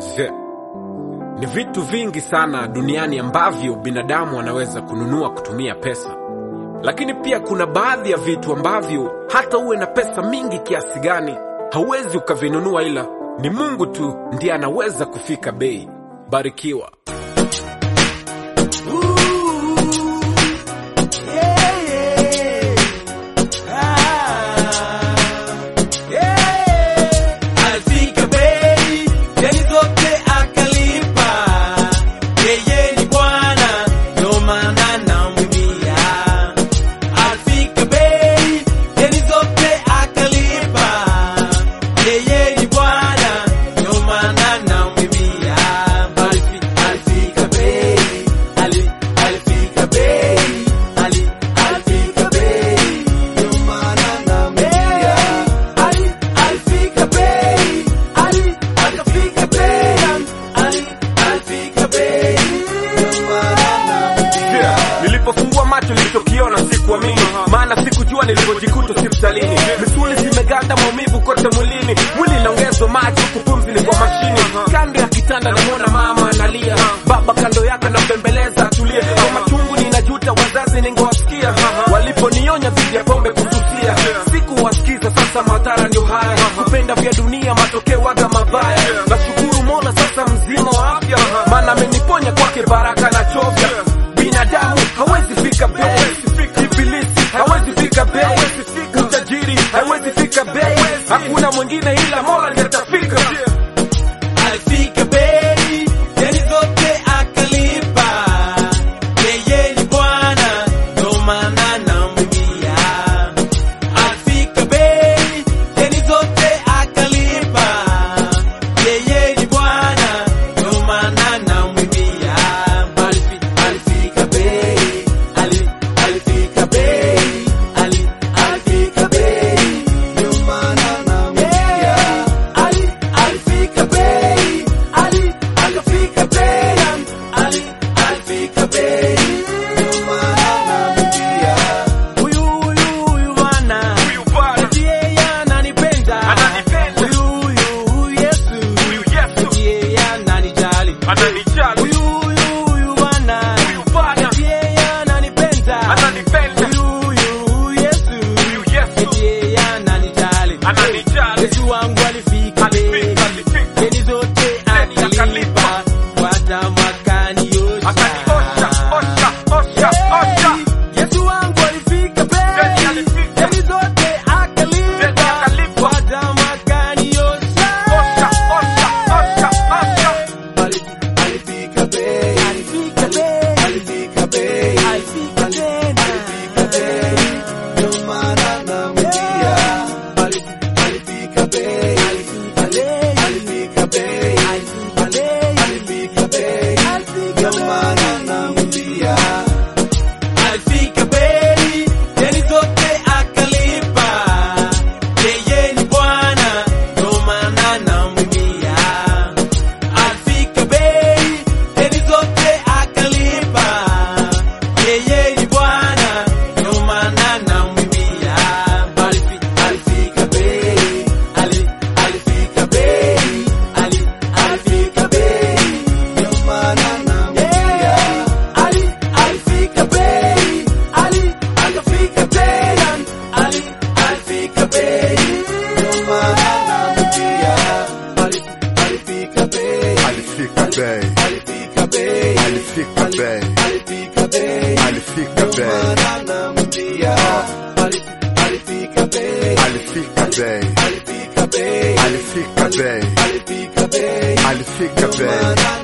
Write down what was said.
Se. Ni vitu vingi sana duniani ambavyo binadamu anaweza kununua kutumia pesa, lakini pia kuna baadhi ya vitu ambavyo hata uwe na pesa mingi kiasi gani hauwezi ukavinunua, ila ni Mungu tu ndiye anaweza kufika bei. Barikiwa. Alifika bei, deni zote akalipa. Yeye ni Bwana, ndo maana namwimbia. Alifika bei, deni zote akalipa. Yeye ni Bwana, ndo maana namwimbia. Alifi- alifika bei, ali- alifika bei, ali- alifika bei, ndo maana namwimbia. Ali- alifika bei, ali- akafika bei, ali- alifika bei, ndo maana namwimbia. Yeah. Nilipofungua macho nilichokiona sikuamini, maana sikujua nilipojikuta hospitalini. Misuli zimeganda, maumivu kote mwilini, mwili inaongezwa maji, huku pumzi ni kwa mashini. Kando ya kitanda namwona mama analia, baba kando yake nambembeleza atulie. Kwa machungu ninajuta, wazazi ningewasikia waliponionya dhidi ya pombe kususia. Sikuwasikiza, sasa madhara ndio haya, kupenda vya dunia, matokeo waga mabaya. Nashukuru Mola sasa mzima wa afya, maana ameniponya kwake baraka na chovya binadamu hawezi fika bei, ibilisi hawezi fika bei, utajiri hawezi fika bei, hakuna mwingine ila Mola ndiye atafika. Alifika bei, deni zote akalipa. Yeye ni Bwana, ndo maana namwimbia. Alifika bei, deni zote akalipa. Yeye ni Bwana, ndo maana namwimbia. Alifi- Alifika bei, ali- alifika bei, ali- alifika bei, ndo maana namwimbia. Ali- alifika bei, ali- akafika bei, ali- alifika bei, ndo maana namwimbia. Huyu, huyu, huyu bwana, Huyu Bwana, eti yeye ananipenda. Ananipenda. Huyu, huyu, huyu Yesu, huyu Yesu eti yeye ananijali. ananijali, Huyu, huyu, huyu bwana, huyu Bwana eti yeye ananipenda. ananipenda, Huyu, huyu, huyu Yesu, huyu Yesu eti yeye ananijali. ananijali. Yesu wangu alifika bei, Alifika, alifika. deni zote Deni akalipa, akalipa. kwa damu akaniosha. Akaniosha, osha, osha, osha. Yesu wangu alifika bei, Deni alifika. deni zote Deni akalipa, akalipa. kwa damu akaniosha. Osha, osha, osha, osha. Ali- alifika bei, alifika bei, alifika bei, alifika tena, alifika bei, ndio maana namwambia. Ali- alifika bei, alifika bei, alifika bei, alifika bei, alifika bei, ndio maana namwambia. Alifika bei, deni zote akalipa. Yeye ni Bwana, ndo maana namwimbia. Alifika bei, deni zote akalipa. Yeye ni Bwana, ndo maana namwimbia. Alifi- alifika bei, ali- alifika bei, ali- alifika bei, ndo maana namwimbia. Ali- alifika bei, ali- akafika tena, ali- alifika bei, ndo maana namwimbia. Ali- alifika bei, Alifika bei, alifika bei, alifika bei, alifika bei, alifika ndo bei, maana namwimbia. Ali- alifika bei, alifika bei, alifika bei, alifika bei, alifika bei, alifika ndo bei. maana